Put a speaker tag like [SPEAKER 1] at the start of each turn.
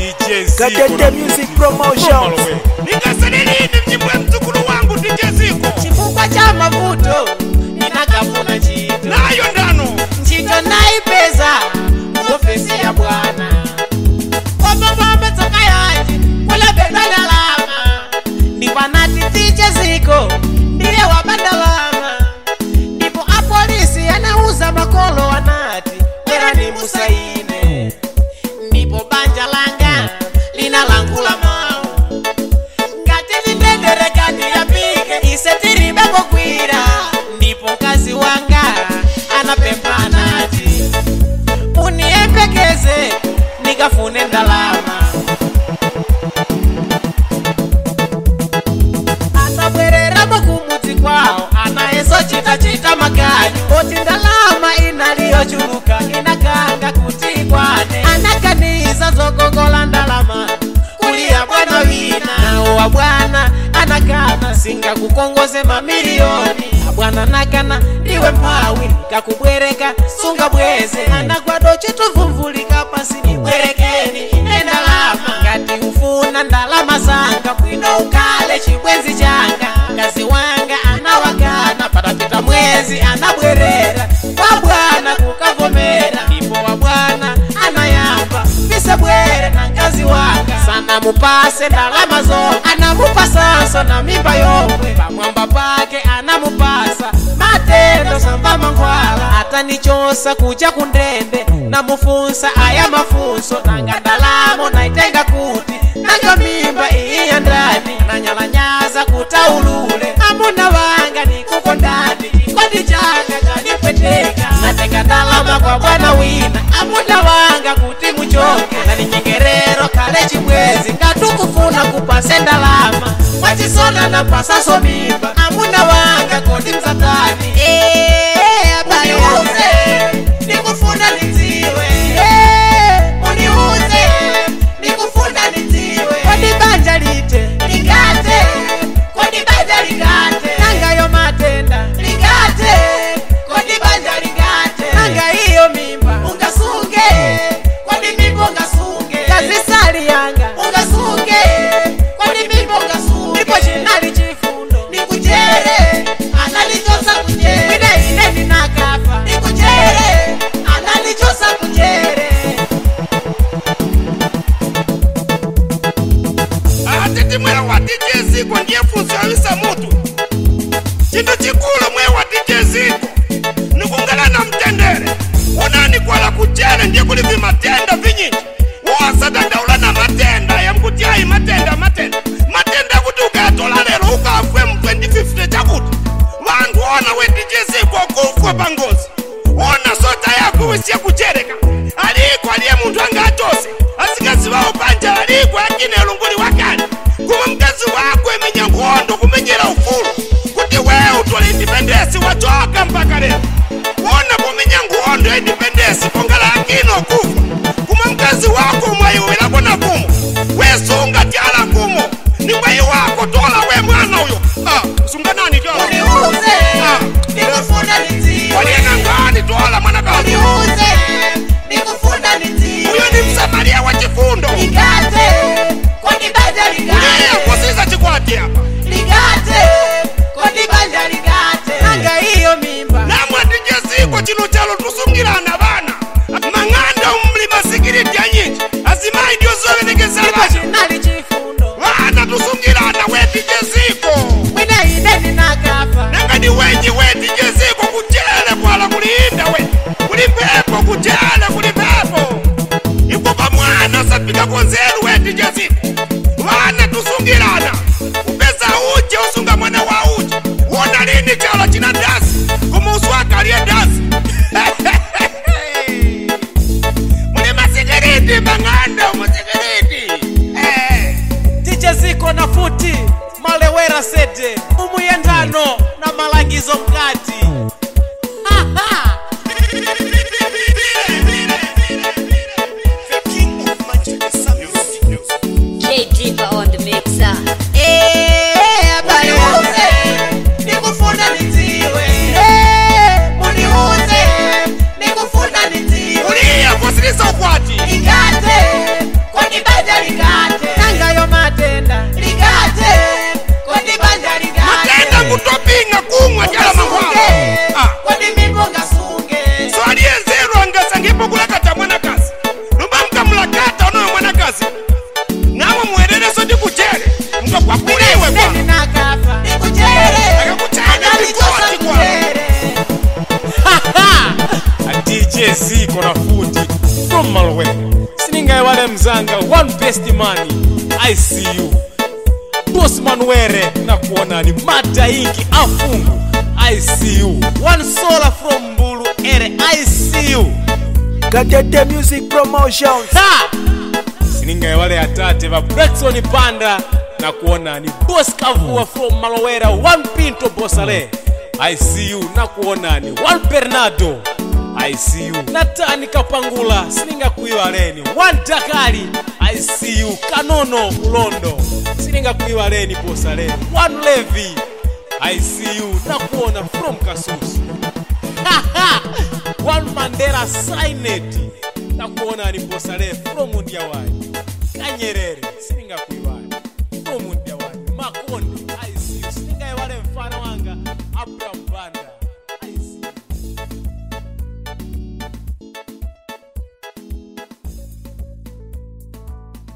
[SPEAKER 1] Katete Music Promotions.
[SPEAKER 2] nikaselelini mnyimbo ya mzukulu wangu tijeziko
[SPEAKER 3] chifukwa cha mavuto ninakafuna ntchito
[SPEAKER 2] nayo ndano
[SPEAKER 3] ntchito naipeza ofesi ya bwana kwapapambe tsoka yanji kulebedwa ndalama ndikwanati tiche ziko ndiye wabandalama ndipo apolisi anauza makolo anati kwerani musaine ndipo banja langa linalangula mawu ngati lindendere kati yapike ise tiribe kokwira ndipo mkazi wanga anapempha anati uniyembekeze nikafune ndalama anabwereramo kumudzi kwawo anayeso chita maganyu oti ndalama inaliyochuluka inakanga kuti ikwane anaganiza zokongola ndalama kuliya bwana wina nawo wa bwana anakana singakukongoze mamiliyoni abwana nakana ndiwe mphawi kakubwereka sunga bweze anagwado chituvumvulika pasi nibwerekeni ine ndalama ngati ufuna ndalama zanga bwino ukale chibwenzi changa mkazi wanga anawakana patapita mwezi anabwerera kwa bwana kukavomera ndipo wa bwana anayamba pise bwere na mkazi wanga sana mupase ndalama zomwe anamupasanso na mimba yomwe pamwamba pake anamupasa matendo samba mankhwala atanichosa kuja kundende namufunsa aya mafunso nanga ndalamo naitenga kuti nanga mimba iyi ya ndani nanyalanyaza kutaulule amuna wanga nikukondani chikondi changa chanipweteka natenga ndalama kwa bwana wina amuna wanga kuti muchoke naninyengerero kale chibwezi ngatukufuna kupase ndalama mwachisona napasaso mimba amuna wanga kodi mzatani Eh, abaniuze nikufuna nidziwe Eh, uniuze nikufuna nidziwe kodi banja lite ligate kodi banja ligate nangayo matenda ligate kodi banja ligate nanga iyo mimba ungasunge kodi mimba ungasunge kazisali yanga ungasunge kodi mimba ungasunge ndipo chinali chifundo nikujere analichosa kujere ine ine ninakafa nikujere analichosa kujere
[SPEAKER 2] atiti mweya wa tijeziko ndiye funso yawisa mutu cinthu cikulu mweya wa tijeziko nikungala na mtendere unani kwala kucele ndiye kuli vimatenda vinyinji wosadandaula na matenda yamkuti ayi matenda matenda matenda kuti ukayatola lero ukafwe mu 2050 chakuti vantu ona wetijeziko kufwa pangozi ona sota yako wisiye kuchereka aliko aliye munthu angatose asikazivawo banja aliko akine lunguli wakale kumwe mkazi wako imenya nkhondo kumenyera ufulu kuti wewe utole indipendesi wachoka mpaka lero wona kumenya nkhondo ya indipendesi pongala akino kufa kumwe mkazi wako mwayiwilako na kumo wesunga tyala kumo ni mwayi wako tola we mwana uyo ah, sunganani tola
[SPEAKER 3] uniuze
[SPEAKER 2] Ah.
[SPEAKER 3] nikufuna nidziwe
[SPEAKER 2] waliena ngani tola mwanakazi
[SPEAKER 3] uniuze nikufuna nidziwe
[SPEAKER 2] uyo ni msamaria wa chifundo
[SPEAKER 3] ligate kodi banja ligate
[SPEAKER 2] Uliye kusiza chikwati apa
[SPEAKER 3] ligate kodi banja ligate nanga iyo mimba
[SPEAKER 2] namwatijeziko chino chalo tusungirana bana mang'anda umulima sikiriti anyinji azimayi ndiyo zoverekeza
[SPEAKER 3] ndipo
[SPEAKER 2] bana
[SPEAKER 3] chinali chifundo
[SPEAKER 2] bana tusungirana wetijeziko
[SPEAKER 3] mwina ine ninakafa
[SPEAKER 2] nanga ni wenyi wetijeziko kuchele kwala kulinda we kuli pepo kuchele kuli pepo ikupa mwana sapika konzeru wetijeziko bana tusungirana upeza uje usunga mwana wa uje wona lini chalo china dasi kumusu akalie dasi muli masikiriti mang'anda musikiriti eh.
[SPEAKER 3] tiche ziko na futi malewera sete umuyendano na malangizo mkati Aha!
[SPEAKER 4] J Dripper on the mixer.
[SPEAKER 3] Eh, abaniuze, nikufuna nidziwe. Eh, muniuze, nikufuna nidziwe.
[SPEAKER 2] uliya kusilisa ukwati
[SPEAKER 3] Ligate, kodi banja
[SPEAKER 1] from malowera siningaiwale mzanga one best man i see you boss manuere nakuonani madaingi afungu i see you one sola from mbulu ere i see you
[SPEAKER 5] Gatete Music Promotions.
[SPEAKER 1] ha siningaiwale atate va brekson panda na kuona ni bos kavua from malowera one pinto bosale i see you na kuonani one bernardo i see you natani kapangula siningakuiwaleni one dakali i see you kanono ulondo siningakuiwaleni bosaleni one levi i see you na kuona from kasusu one mandela signet na kuona ni bosale from ndiawai kanyerere siningaku